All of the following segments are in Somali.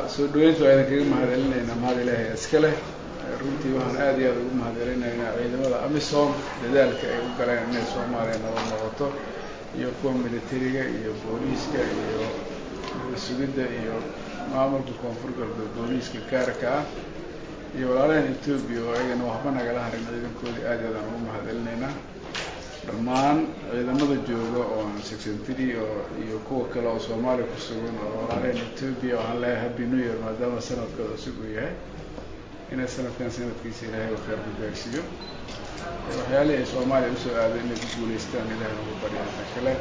soo dhaweynta waa idinkaga mahadcelinaynaa mahad ilaahay iska leh runtii waxaan aada iyo aada ugu mahadcelinaynaa ciidamada amisom dadaalka ay u galeen inay soomaaliya nabad noqoto iyo kuwa militariga iyo booliiska iyo sugidda iyo maamulka koonfur galbeed booliiska gaarka ah iyo walaalahan etoobiya oo ayagana waxba nagala harin ciidankoodii aada iyo aadaan ugu mahadcelinaynaa dhammaan ciidamada jooga oo secretary oo iyo kuwa kale oo soomaaliya ku sugan oo walaalahan etoobiya waxaan leeyahay happy new year maadaama sanadkooda cusub uu yahay inay sanadkan sanadkiisa ilaahay u khayr ku gaarsiiyo waxyaalihii ay soomaaliya usoo aaday inay ku guulaystaan ilahay nagu baryaata kale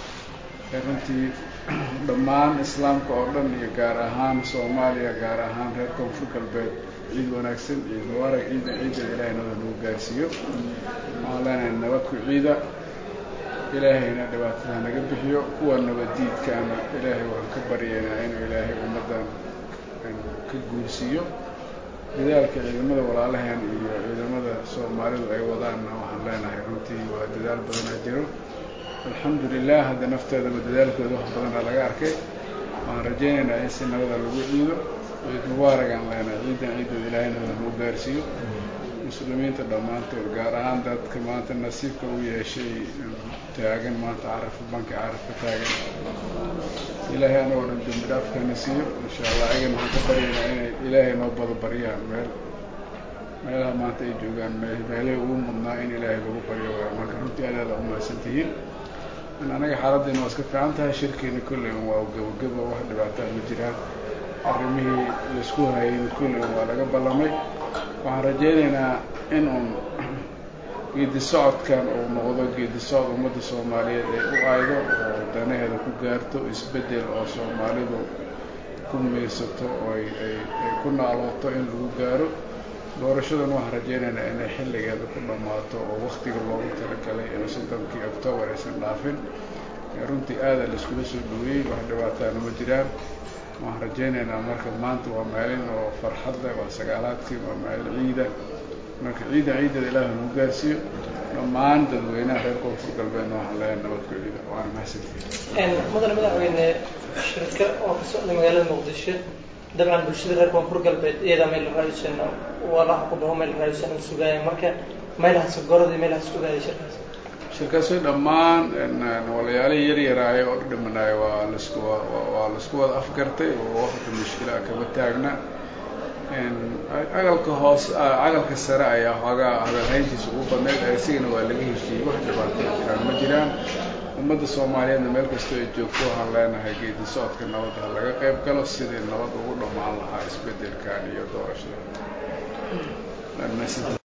runtii dhammaan islaamka oo dhan iyo gaar ahaan soomaaliya gaar ahaan reer koonfur galbeed ciid wanaagsan ciid mubaarag ciida ciidada ilaahay nabad nagu gaarsiiyo waxaan leenahay nabad ku ciida ilaahayna dhibaatada naga bixiyo kuwa nabaddiidkaana ilaahay waxaan ka baryaynaa inuu ilaahay ummaddan ka guursiiyo dadaalka ciidamada walaalaheen iyo ciidamada soomaalidu ay wadaanna waxaan leenahay runtii waa dadaal badanaa jiro alxamdu lilah hadda nafteedaba dadaalkooda wax badanaa laga arkay waxaan rajaynaynaa in si nabada lagu ciido ciid mubaaragaan leenahay ciidan ciidooda ilaahay nabada lagu gaarsiiyo muslimiinta dhammaantood gaar ahaan dadka maanta nasiibka u yeeshay taagan maanta carafa banka carafka taagan ilaahay anagoo dhan dambi dhaafkana siiyo insha allah ayagana waxaan ka baryaynaa inay ilaahay noo bada baryaan meel meelaha maanta ay joogaan meelay ugu mudnaa in ilaahay lagu baryo waa marka runtii aad aada umahadsan tihiin anaga xaaladdeena waa iska fiican tahay shirkeena kolley waa gabagaba wax dhibaataa ma jiraan arrimihii laisku hayay kolley waa laga ballamay waxaan rajaynaynaa in uun geedi socodkan uu noqdo geedi socod ummadda soomaaliyeed ay u aydo oo danaheeda ku gaarto isbeddel oo soomaalidu ku miirsato oo ay ay ay ku naalooto in lagu gaaro doorashadan waxaan rajaynaynaa inay xilligeeda ku dhammaato oo waktiga loogu talagalay ee soddonkii octoobar aysan dhaafin runtii aada laiskula soo dhaweeyey wax dhibaataana ma jiraan waxaan rajaynaynaa marka maanta waa maalin oo farxad leh waa sagaalaadkii waa maalin ciida marka ciida ciidada ilaaha nagu gaarsiiyo dhammaan dadweynaha reer koonfur galbeedna waxaan leeyahay nabad ku ciida waana mahadsantihiin mudane madaxweyne shirka oo ka socda magaalada muqdisho dabcan bulshada reer koonfur galbeed iyadaa meel raayusan walaha ku dhaho meel raayusan sugaaya marka meelahaas goradii meelahaas ogaaday shirkaas shirkaasi dhammaan walayaalihii yar yaraayo oo dhimanayo waa lasku waa laisku wada afgartay oo waqti mushkila kaba taagna cagalka hoos cagalka sare ayaa xoogaa hadalhayntiisa ugu badnayd asigana waa laga heshiiyey wax dhibaatay jiraan ma jiraan ummadda soomaaliyeedna meel kastoo ay joogto waxaan leenahay geedi socodka nabadda ha laga qayb galo sidii nabad ugu dhammaan lahaa isbeddelkan iyo doorashada